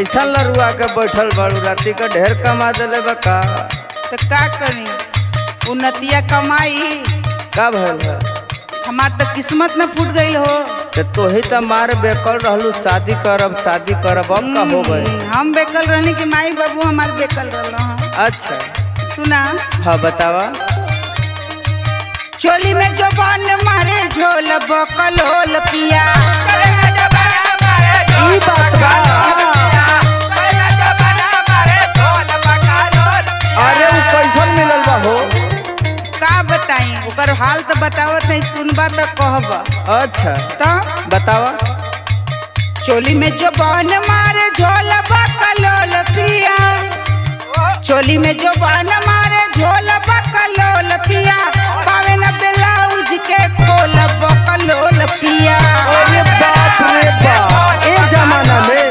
कैसन लरुआ के बैठल बाड़ू राती का ढेर कमा देले बा का तो का करी उन्नतिया कमाई का भइल है हमार तो किस्मत न फूट गईल हो ते तोही त मार बेकल रहलू शादी करब शादी करब अब का हो गए हम्म, हम बेकल रहने की माई बाबू हमार बेकल रहल अच्छा सुना हाँ बतावा चोली में जो बन मारे झोल बकल होल पिया ई बात बा अरे उ कैसन मिलल बा हो का बताई ओकर हाल तो बतावत नहीं सुनबा तो कहब अच्छा तो बतावा चोली में जो बन मारे झोल बकल होल पिया चोली में जो बन मारे झोल बकल होल पिया पावे न ब्लाउज के खोल बकल होल पिया अरे बाप रे बाप ए जमाना में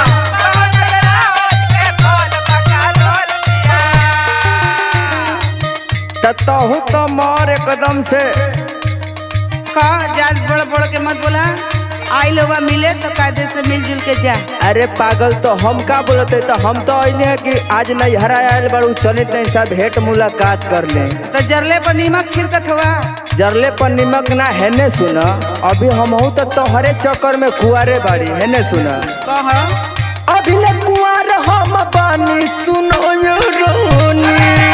त तहु तो मार एकदम से का जाज बड़ बड़ के मत बोला आई लोग मिले तो कायदे से मिलजुल के जा अरे पागल तो हम का बोलते तो हम तो ऐने है कि आज नहीं हरा आयल बड़ू चले तैं सब भेंट मुलाकात कर ले तो जरले पर नीमक छिड़कत हुआ जरले पर निमक ना हेने सुन अभी हम हूँ तो तोहरे चक्कर में कुआरे बाड़ी हेने सुन कह अभी ले कुआर हम बानी सुनो यो रोनी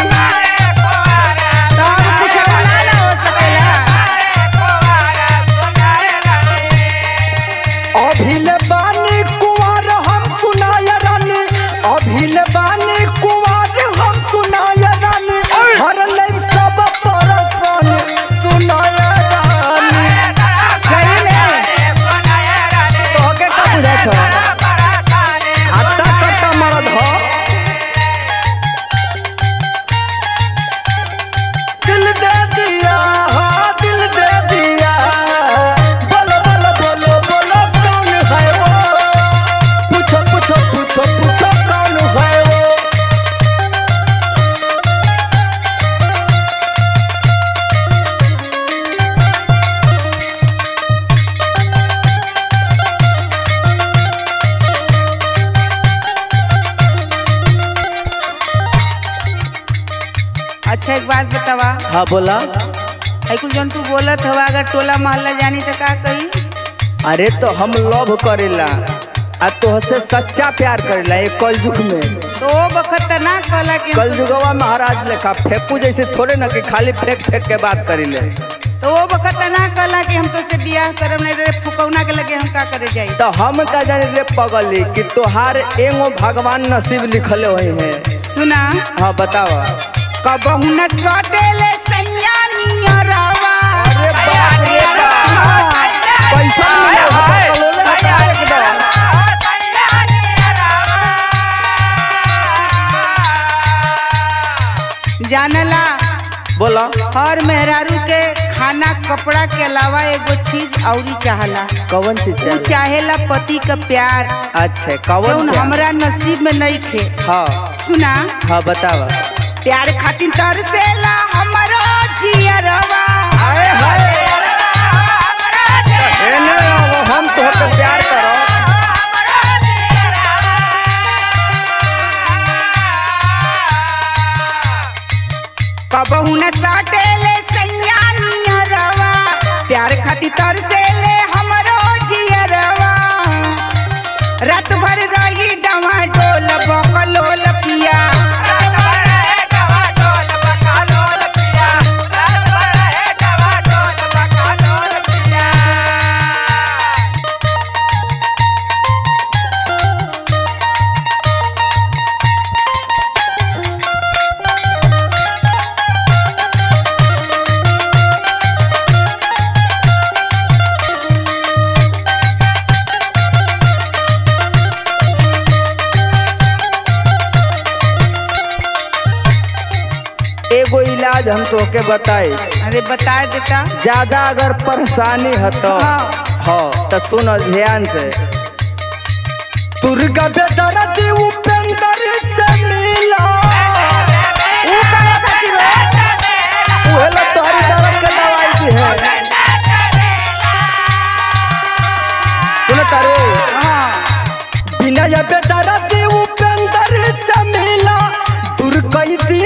तब कुछ ना ना हो सकेला अभी ले बानी कुआर हम सुनाया रानी अभी ले बानी कुआर हम सुनाया रानी हर ले सब परसन सुनाया रानी सही में तोहके का बुझात ह हट्टा कट्टा मरद ह दिल दे दिया हाँ दिल दे दिया बोलो बोलो बोलो बोलो कौन है वो पूछो पूछो पूछो पूछो कौन है वो अच्छा एक बात बतावा हाँ बोला है कुछ जन तू बोलत हवा अगर टोला मोहल्ला जानी तो का कही अरे तो हम लव करेला आ तोहसे सच्चा प्यार करेला ये कलयुग में तो वो बखत तो ना कहला कि कलयुगवा महाराज लेखा फेंकू जैसे थोड़े ना कि खाली फेंक फेंक के बात करीले तो वो बखत तो ना कहला कि हम तो से बियाह करब नहीं तो फुकौना के लगे हम का करे जाई तो हम का जाने रे पगली कि तोहार एगो भगवान नसीब लिखले हुए हैं सुना हाँ बताओ कबहू न सटेले सैया नियरवा अरे बाप रे बाप पैसा मिले हो तो कलोले हटा एकदम जानला बोला हर मेहरारू के खाना कपड़ा के अलावा एगो चीज औरी चाहला कौन सी उ चाहिए चाहेला पति का प्यार अच्छा कौन जौन प्यार? हमरा नसीब में नहीं खे हाँ सुना हाँ बतावा प्यार खातिर तरसेला हमरो जियरवा अरे हाय एने आओ, हम तोहके प्यार करो कबहू न सटेले सैया नियरवा प्यार खातिर तरसेले हमरो जियरवा रात भर रही डवा डोल बकलोल पिया एगो इलाज हम तोहके बताई अरे बता देता ज्यादा अगर परेशानी है तो हाँ। हाँ तो सुन ध्यान से दुर्गा बेदरा दी उपेंद्र से मिला ऊ करे खातिर हो? उहे ला तोहरी दर्द के दवाई दी है सुन तारे हाँ बिना या बेदरा कई दिन